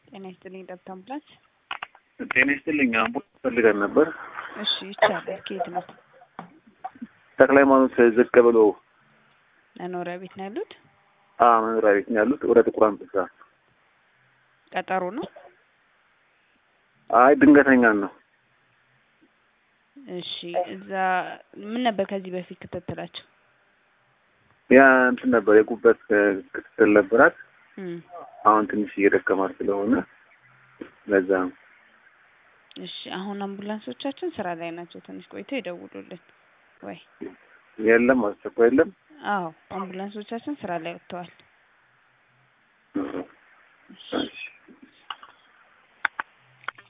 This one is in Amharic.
ጤና ይስጥልኝ ጠብታ አምቡላንስ። ጤና ይስጥልኝ አምቡላንስ ፈልገን ነበር። እሺ ይቻላል። ከየት ነው? ተክለ ሃይማኖት ዝቅ ብሎ መኖሪያ ቤት ነው ያሉት? አ መኖሪያ ቤት ነው ያሉት። ወደ ጥቁር አንበሳ። ቀጠሮ ነው? አይ ድንገተኛ ነው። እሺ እዛ ምን ነበር ከዚህ በፊት ክትትላቸው? ያ እንትን ነበር የጉበት ክትትል ነበራት። እም፣ አሁን ትንሽ እየደከማት ስለሆነ ለዛ ነው። እሺ አሁን አምቡላንሶቻችን ስራ ላይ ናቸው። ትንሽ ቆይተው ይደውሉልን ወይ? የለም አስቸኳይ የለም። አዎ አምቡላንሶቻችን ስራ ላይ ወጥተዋል። እሺ